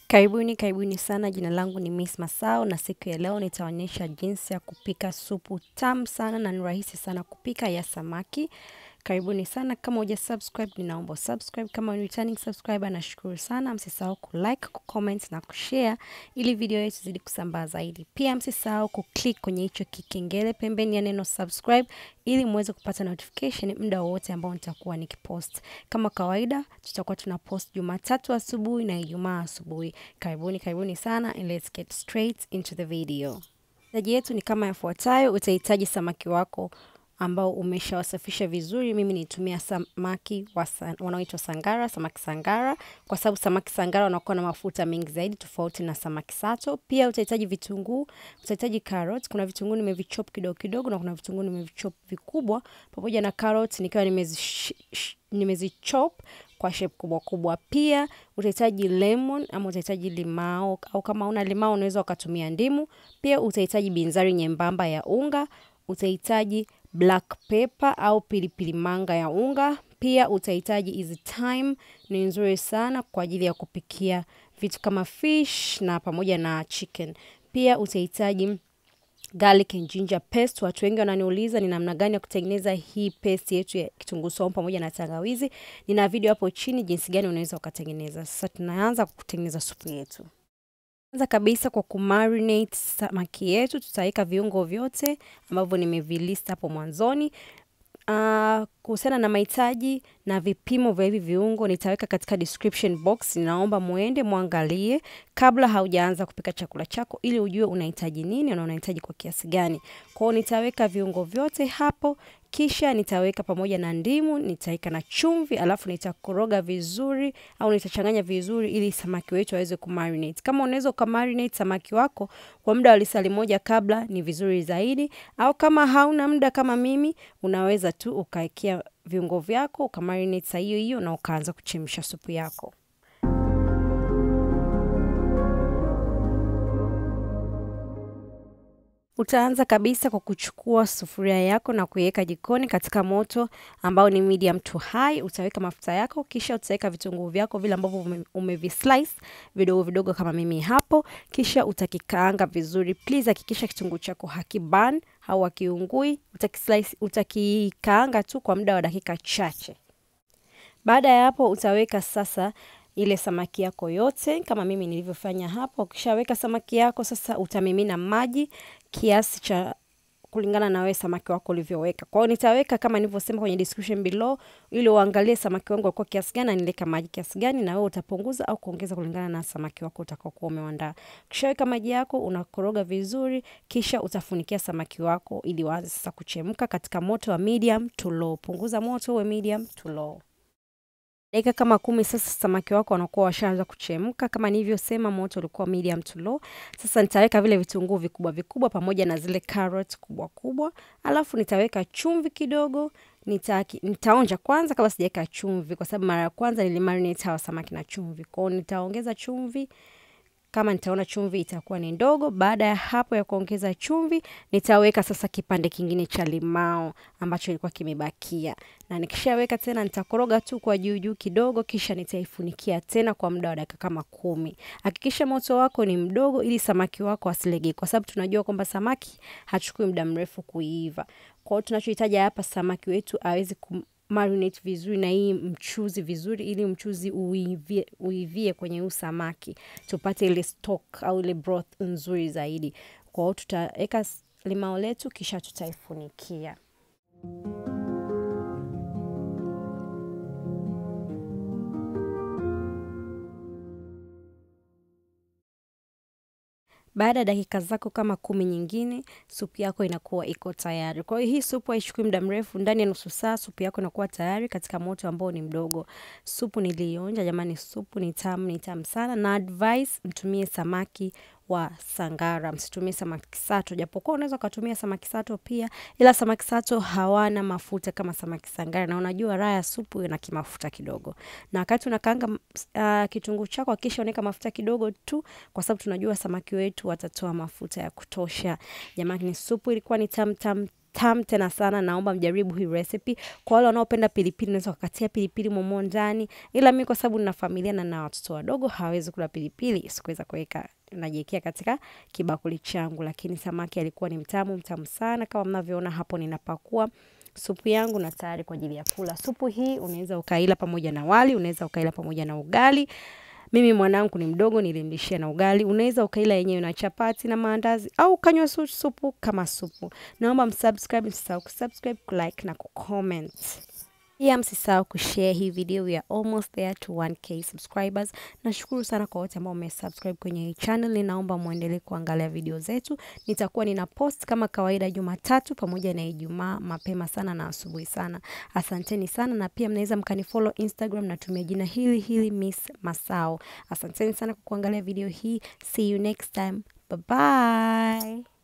Karibuni, karibuni sana. Jina langu ni Miss Masao na siku ya leo nitaonyesha jinsi ya kupika supu tamu sana na ni rahisi sana kupika ya samaki. Karibuni sana. Kama huja subscribe, ninaomba subscribe. Kama ni returning subscriber, nashukuru sana. Msisahau kulike, kucomment na kushare ili video yetu zidi kusambaa zaidi. Pia msisahau kuclick kwenye hicho kikengele pembeni ya neno subscribe ili muweze kupata notification muda wowote ambao nitakuwa nikipost. Kama kawaida, tutakuwa tuna post Jumatatu asubuhi na Ijumaa asubuhi. Karibuni, karibuni sana and let's get straight into the video. Mahitaji yetu ni kama yafuatayo. Utahitaji samaki wako ambao umeshawasafisha vizuri. Mimi nitumia samaki wanaoitwa sangara, samaki sangara, kwa sababu samaki sangara wanakuwa na mafuta mengi zaidi tofauti na samaki sato. Pia utahitaji vitunguu, utahitaji carrot. Kuna vitunguu nimevichop kidogo kidogo na kuna vitunguu nimevichop vikubwa, pamoja na carrot nikiwa nimezichop kwa shape kubwa kubwa. Pia utahitaji lemon ama utahitaji limao, au kama una limao unaweza ukatumia ndimu. Pia utahitaji binzari nyembamba ya unga, utahitaji black pepper au pilipili manga ya unga. Pia utahitaji hizi thyme, ni nzuri sana kwa ajili ya kupikia vitu kama fish na pamoja na chicken. Pia utahitaji garlic and ginger paste. Watu wengi wananiuliza ni namna gani ya kutengeneza hii paste yetu ya kitunguu saumu pamoja na tangawizi. Nina video hapo chini jinsi gani unaweza ukatengeneza. Sasa tunaanza kutengeneza supu yetu. Kwanza kabisa kwa kumarinate samaki yetu, tutaweka viungo vyote ambavyo nimevilista hapo mwanzoni. Uh, kuhusiana na mahitaji na vipimo vya hivi viungo nitaweka katika description box. Ninaomba muende muangalie kabla haujaanza kupika chakula chako, ili ujue unahitaji nini na unahitaji kwa kiasi gani. Kwa hiyo nitaweka viungo vyote hapo, kisha nitaweka pamoja na ndimu, nitaweka na chumvi, alafu nitakoroga vizuri au nitachanganya vizuri ili samaki wetu aweze kumarinate. Kama unaweza ukamarinate samaki wako kwa muda wa lisali moja kabla, ni vizuri zaidi, au kama hauna muda kama mimi, unaweza tu ukaekea viungo vyako ukamarinate saa hiyo hiyo na ukaanza kuchemsha supu yako. Utaanza kabisa kwa kuchukua sufuria yako na kuiweka jikoni katika moto ambao ni medium to high. Utaweka mafuta yako, kisha utaweka vitunguu vyako vile ambavyo umevislice vidogo vidogo kama mimi hapo, kisha utakikaanga vizuri. Please hakikisha kitunguu chako hakiban au hakiungui. Utakislice, utakikaanga tu kwa muda wa dakika chache. Baada ya hapo utaweka sasa ile samaki yako yote kama mimi nilivyofanya hapo. Ukishaweka samaki yako sasa, utamimina maji kiasi cha kulingana na wewe samaki wako ulivyoweka. Kwa hiyo nitaweka kama nilivyosema kwenye description below, ili uangalie samaki wangu walikuwa kiasi gani na nileka maji kiasi gani, na wewe utapunguza au kuongeza kulingana na samaki wako utakaokuwa umeandaa. Ukishaweka maji yako unakoroga vizuri, kisha utafunikia samaki wako ili waanze sasa kuchemka katika moto wa medium to low. Punguza moto uwe medium to low. Dakika kama kumi sasa samaki wako wanakuwa washaanza kuchemka. Kama nilivyosema, moto ulikuwa medium to low. Sasa nitaweka vile vitunguu vikubwa vikubwa pamoja na zile carrot kubwa kubwa, alafu nitaweka chumvi kidogo. Nita, nitaonja kwanza kabla sijaweka chumvi, kwa sababu mara ya kwanza nilimarinate hawa samaki na chumvi. Kwa hiyo nitaongeza chumvi kama nitaona chumvi itakuwa ni ndogo. Baada ya hapo ya kuongeza chumvi, nitaweka sasa kipande kingine cha limao ambacho ilikuwa kimebakia, na nikishaweka tena nitakoroga tu kwa juu juu kidogo, kisha nitaifunikia tena kwa muda wa dakika kama kumi. Hakikisha moto wako ni mdogo ili samaki wako asilege, kwa sababu tunajua kwamba samaki hachukui muda mrefu kuiva. Kwa hiyo tunachohitaji hapa, samaki wetu aweze marinate vizuri na hii mchuzi vizuri, ili mchuzi uivie, uivie kwenye huu samaki tupate ile stock au ile broth nzuri zaidi. Kwa hiyo tutaweka limao letu kisha tutaifunikia. Baada ya dakika zako kama kumi nyingine, supu yako inakuwa iko tayari. Kwa hiyo hii supu haichukui muda mrefu, ndani ya nusu saa supu yako inakuwa tayari katika moto ambao ni mdogo. Supu nilionja jamani, supu ni tamu, ni tamu sana, na advice mtumie samaki wa sangara, msitumie samaki sato, japokuwa unaweza ukatumia samaki sato pia, ila samaki sato hawana mafuta kama samaki sangara, na unajua raha ya supu ina kimafuta kidogo. Na wakati unakaanga uh, kitunguu chako hakikisha unaweka mafuta kidogo tu, kwa sababu tunajua samaki wetu watatoa mafuta ya kutosha. Jamani, supu ilikuwa ni tamu tamu tamu tena sana. Naomba mjaribu hii recipe. Kwa wale wanaopenda pilipili, unaweza kukatia pilipili momo ndani, ila mimi kwa sababu nina familia na na watoto wadogo hawawezi kula pilipili, sikuweza kuweka najiwekea katika kibakuli changu, lakini samaki alikuwa ni mtamu mtamu sana. Kama mnavyoona hapo, ninapakua supu yangu na tayari kwa ajili ya kula. Supu hii unaweza ukaila pamoja na wali, unaweza ukaila pamoja na ugali. Mimi mwanangu ni mdogo, nilimlishia na ugali. Unaweza ukaila yenyewe na chapati na maandazi au ukanywa supu kama supu. Naomba msubscribe, msisahau kusubscribe, kulike na kucomment. Pia msisahau kushare hii video. We are almost there to 1k subscribers. Nashukuru sana kwa wote ambao mmesubscribe kwenye hii channel. Ninaomba muendelee kuangalia video zetu. Nitakuwa nina post kama kawaida Jumatatu pamoja na Ijumaa mapema sana na asubuhi sana. Asanteni sana na pia mnaweza mkanifollow Instagram natumia jina hili hili Miss Masao. Asanteni sana kwa kuangalia video hii. See you next time. Bye bye.